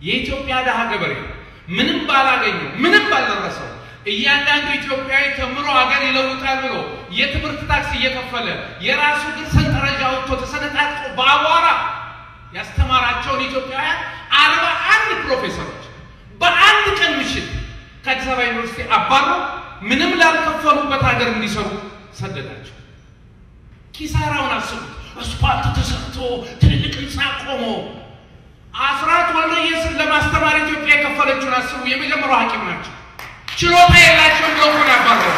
የኢትዮጵያ ድሃ ገበሬ ምንም ባላገኙ ምንም ባልደረሰው እያንዳንዱ ኢትዮጵያዊ ተምሮ ሀገር ይለውጣል ብሎ የትምህርት ታክስ እየከፈለ የራሱ ግን ሰንጠረዥ አውጥቶ ተሰነጣጥቆ በአቧራ ያስተማራቸውን ኢትዮጵያውያን አርባ አንድ ፕሮፌሰሮች በአንድ ቀን ምሽት ከአዲስ አበባ ዩኒቨርሲቲ አባሮ ምንም ላልከፈሉበት ሀገር እንዲሰሩ ሰደዳቸው። ኪሳራውን አስቡት። አስፓልት ተሰርቶ ትልልቅ ህንፃ ቆሞ አስራት ወልደየስን ለማስተማር ኢትዮጵያ የከፈለችውን አስቡ። የመጀመሪያው ሐኪም ናቸው። ችሎታ የላቸውም ብለው እኮ ያባረሩ።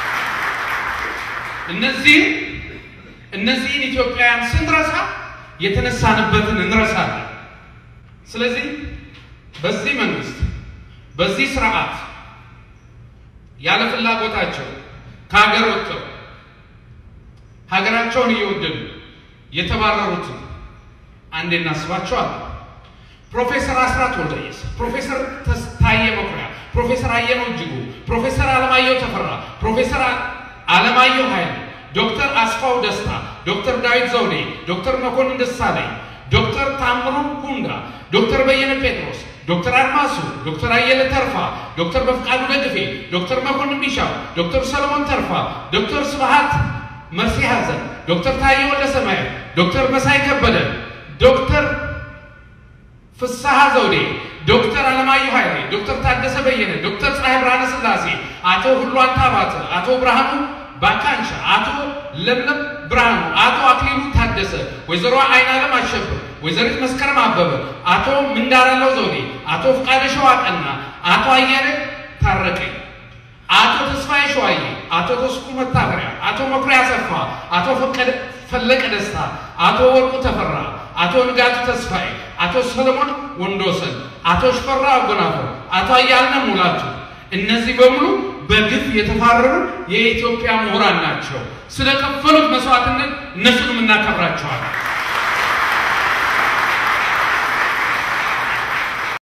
እነዚህን እነዚህን ኢትዮጵያውያን ስንረሳ የተነሳንበትን እንረሳለን። ስለዚህ በዚህ መንግስት በዚህ ስርዓት ያለ ፍላጎታቸው ከሀገር ወጥተው ሀገራቸውን እየወደዱ የተባረሩትን አንዴ እናስባቸዋለን። ፕሮፌሰር አስራት ወልደየስ፣ ፕሮፌሰር ታዬ መኩሪያ፣ ፕሮፌሰር አየነው እጅጉ፣ ፕሮፌሰር አለማየሁ ተፈራ፣ ፕሮፌሰር አለማየሁ ኃይሉ፣ ዶክተር አስፋው ደስታ፣ ዶክተር ዳዊት ዘውዴ፣ ዶክተር መኮንን ደሳለኝ፣ ዶክተር ታምሩ ሁንዳ፣ ዶክተር በየነ ጴጥሮስ፣ ዶክተር አድማሱ፣ ዶክተር አየለ ተርፋ፣ ዶክተር በፍቃዱ ደግፌ፣ ዶክተር መኮንን ቢሻው፣ ዶክተር ሰለሞን ተርፋ፣ ዶክተር ስብሃት መርሴ ሐዘን፣ ዶክተር ታዬ ወልደ ሰማያት፣ ዶክተር መሳይ ከበደ፣ ዶክተር ፍስሐ ዘውዴ፣ ዶክተር አለማየሁ ኃይሌ፣ ዶክተር ታደሰ በየነ፣ ዶክተር ፀሐይ ብርሃነ ስላሴ፣ አቶ ሁሉ አንታባተ፣ አቶ ብርሃኑ ባካንሻ፣ አቶ ለምለም ብርሃኑ፣ አቶ አክሊሉ ታደሰ፣ ወይዘሮ አይናለም አሸብር፣ ወይዘሪት መስከረም አበበ፣ አቶ ምንዳራለው ዘውዴ፣ አቶ ፍቃደ ሸዋቀና፣ አቶ አያሌ ታረቀኝ፣ አቶ ተስፋዬ ሸዋዬ፣ አቶ ተስኩ መታፈሪያ፣ አቶ መኩሪያ አሰፋ፣ አቶ ፈለቀ ደስታ፣ አቶ ወርቁ ተፈራ፣ አቶ ንጋቱ ተስፋዬ፣ አቶ ሰለሞን ወንዶሰን፣ አቶ ሽፈራ አጎናፍር፣ አቶ አያልነ ሙላቱ እነዚህ በሙሉ በግፍ የተፋረሩ የኢትዮጵያ ምሁራን ናቸው። ስለከፈሉት መስዋዕትነት እነሱንም እናከብራቸዋለን።